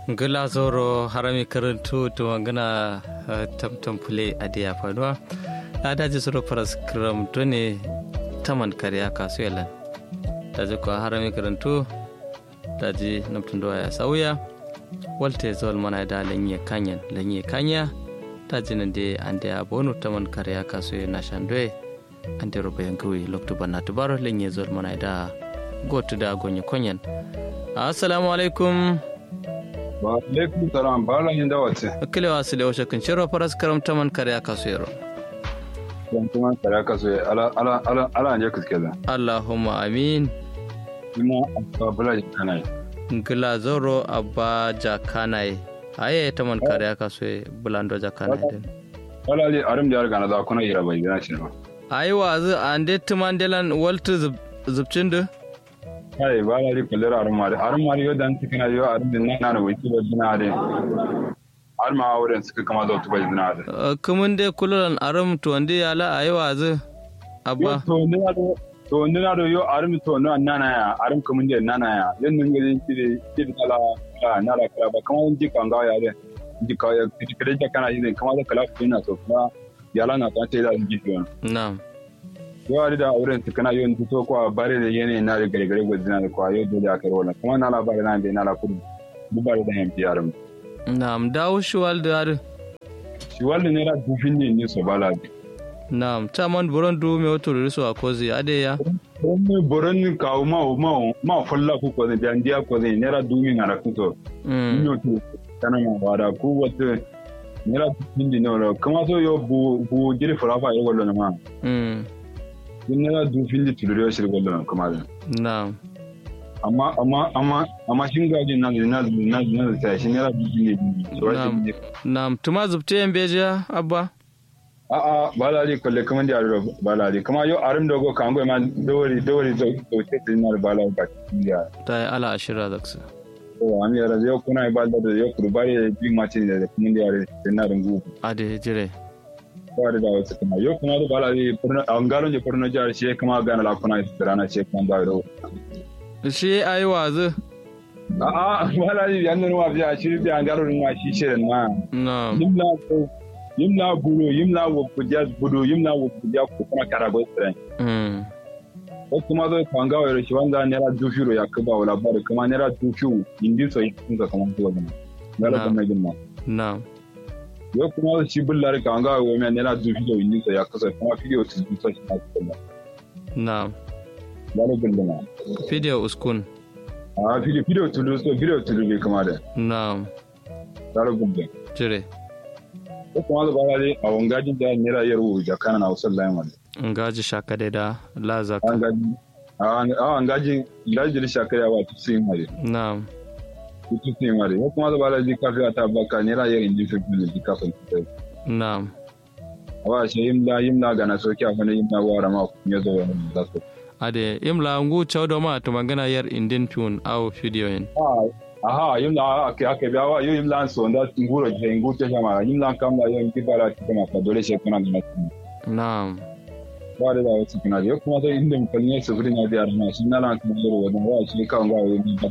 gila zoro harami karantu to magana tamtam fule a diya faduwa a daji suru faras kiram ne taman kariya kasu yalan daji kuwa harami karantu daji namtun doya ya sauya walte zuwal mana da lanye kanyan lanye kanya daji nan de an da bonu taman kariya kasu ya nashan doye an da rufe yankawi loktu banna tubaro lanye zuwal mana da gotu da gonye konyan assalamu alaikum wa alaikum salam bala yin dawace kile wa sile wa shakin shiro faras karam taman kare aka so yaro yan kuma kare aka so ala ala ala ala ne kuske da allahumma amin kuma abba bala yin kanai ngila zoro abba jakanai aye taman kare aka so bulando jakanai den wala li arim da yarga na da kuna yira bai gina shi ba ayi wa zu ande tumandelan waltu zubcin da kai ba la ri kullera arim mari arim mari yo dan tikina yo arim din na na wai ba dina de arim ma wurin suka kama da tuba dina de kumun de kululan arim to ande yala ayi wa zu abba to ne do to ne na do yo arim to na nana ya arim kumun de nana ya yan nun gari kidi kidi kala na la kala ba kama ji kan ga ya de ji ka ya kidi kidi kana yi kama da kala fina to kuma yala na ta ce da ji na'am yau da auren su kana yau to ko bare da yene na da gare gare gudina da kwa yau dole aka rola kuma na labari na bai na la kudu dubare da yamfi yaran na'am dawo shi walda har shi walda ne ra dufin ne ne so bala na'am ta man buron du me wato riso a kozi ade ya wani buron kawo ma ma ma fulla ku ko da ndiya ko ne ra dumi na ra kuto mm ni to kana ma wada ku wata ne ra dufin ne no kuma so yo bu bu jiri furafa yo gollo na ma mm in ne ra dufin ne tulure shi gollo na kuma da na'am amma amma amma amma shin gaji na na na na ta shi ne ra dufin ne so Na'am. shi na'am tuma zubte yan beja abba a'a ba la di kolle kaman di aro ba la di kama yo arim dogo kango ma dowari dowari zo to te tin na ba la ba ya ta yi ala ashira zaksa to am ya yo kuna ba da yo kurbari bi ma tin da kuma di are tin na rungu ade jire ba da wasu kuma yo kuma da ba la di purna an garo je purna jar shi kuma ga na la kuna rana ce kuma da ro shi ayi wazu a'a ba la di yan nuwa biya shi bi an garo nuwa shi shi na na'am yimla ko yimla bulu yimla wo kujas bulu yimla wo kujas ko kuma karago tsren mm ko kuma zai kwanga wa rashi wanda naira dubu ya kaba wa labari kuma naira dubu indi so yi kun ka kamar tuwa gina naira Na. da mai gina na'am yau kuma zai ci bullari kwanga wa wani naira dubu da indi so ya kasa kuma fiye su dubu so shi na su kalla na'am naira gina video uskun a fiye fiye tulu so fiye tulu bai kama da na'am naira gina jire ko kuma zai bala dai a wangajin da naira yaro da kana na wasu layin wani ngaji shakade da la zaka an gaji a wangaji gaji da shakari wa tusu yin hari na'am tusu yin hari ko kuma zai bala dai kafi a ta baka naira yaro indi so fiye da kafin tusu na'am awa she yimla yimla gana soki afana yimla wara ma kunyo zo wani zasu ade imla ngu chawdo ma to magana yar indin tune au video yin aha yimla ake ake biya wa yo yimla so nda nguro je ngu te jama yimla kamla yo ngi bara ti kama ka dole she kuna gana na'am wa da wasu kuna yo kuma sai inda mun kalne su furin ya da na shi na lan kuma zo wani wa shi kan ga yo ni ba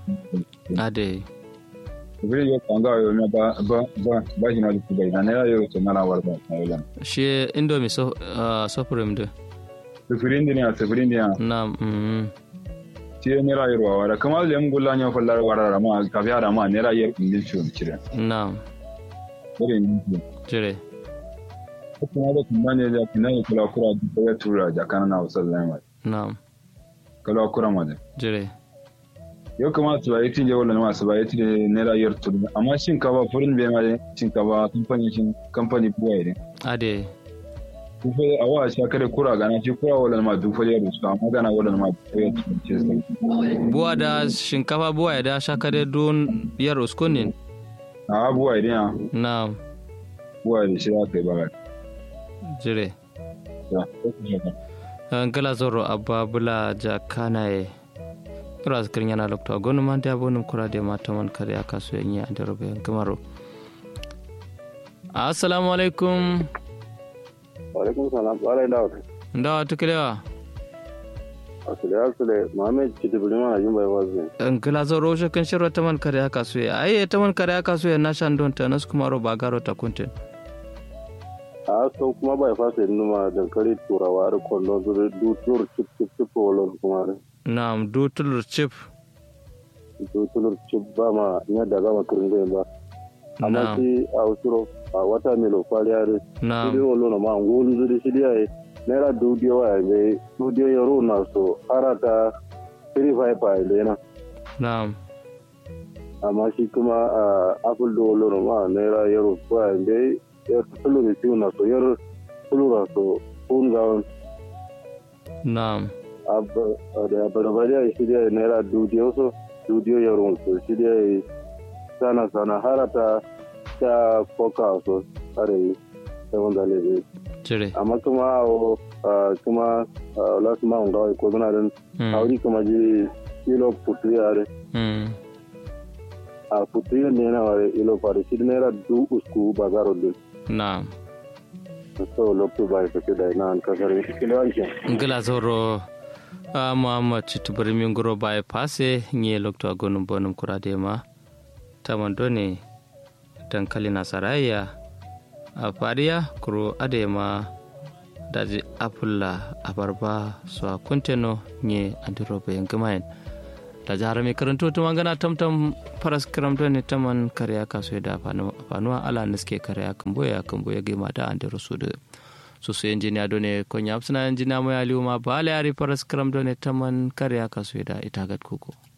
ade furin yo kan ga yo ba ba ba ba shi na da bai na ne yo to na la war ba na yo shi indomi so uh, supreme de furin ne a furin ne na'am mm shi ne ra yarwa wara kamar da yan gulla ne fallar wara ma ka fiya da ma ne ra yar ingil ciwon kire na'am irin jire kuma da kuma ne da kuma ne kula kura da ya tura da kana na wasan lama na'am kula kura ma da jire yau kuma su bayi tinje wala ma su bayi tinje ne rayuwar turu amma shin ka ba furin bai ma shin ka ba kamfani shin kamfani buwa ne ade kufa a wa sha kare kura gana shi kura wala ma dufa ya rusu amma gana wala ma ya ce sai buwa da shinkafa buwa ya da shakade don yar uskunin a buwa idan ya na'am buwa da shi aka yi ba jire ya ngala zoro abba bula jakanaye kira zikirin yana lokta gonu man da bonum kura da mata man kare aka so yin ya da robe kamaro assalamu alaikum Waalaikum salam. Wala ina wata. ndawa tukilewa asile asile Muhammad Chitibuli mana yumba wazi ngila zo roje kan shiro taman kare aka suya ai taman kare aka suya na shan don ta nas kuma ro bagaro ta kuntin a so kuma bai fasa numa dankali turawa da kwallon su dutur chip chip chip wallon kuma da na'am dutul chip dutur chip ba ma nya da gama kirin ba amma na'am shi a usuro a wata milo kwaliya da shi na'am wallon ma ngolu zuri shi dia naira dudiyo wa be dudiyo yaro na so harata 35 pa ile na na'am amma shi kuma a apple da wallon ma naira yaro kwa be yar tulu da ciwo na so yar tulu na so kun gawon na'am da barbari a shirya naira dudiyo so dudiyo yaro so shirya sana sana harata ta koka so are yi ta wanda lebe cire amma kuma o kuma lasu ma nga ko zana den Mm. auri kuma ji ilo putu yare Mm. a putu yare ne na ware ilo pare shi naira du usku bazaro din na'am so lokto bai ka da na an kasar kilo ake ngila zoro a muhammad chitubari min guro bai pase nye lokto agonum bonum kurade ma taman done dankali nasaraya a fariya kuro adema daji apulla abarba so a kunteno nye andirobe yangimayen da jihar mai karanto ta magana tamtam faras karamto ne taman karya kaso da fanuwa ala niske karya kan boya kan boya gima da andiro su da su su injiniya done konya suna injiniya mai aliyu ma ba ala yari faras karamto ne taman karya kaso da ita gad kuko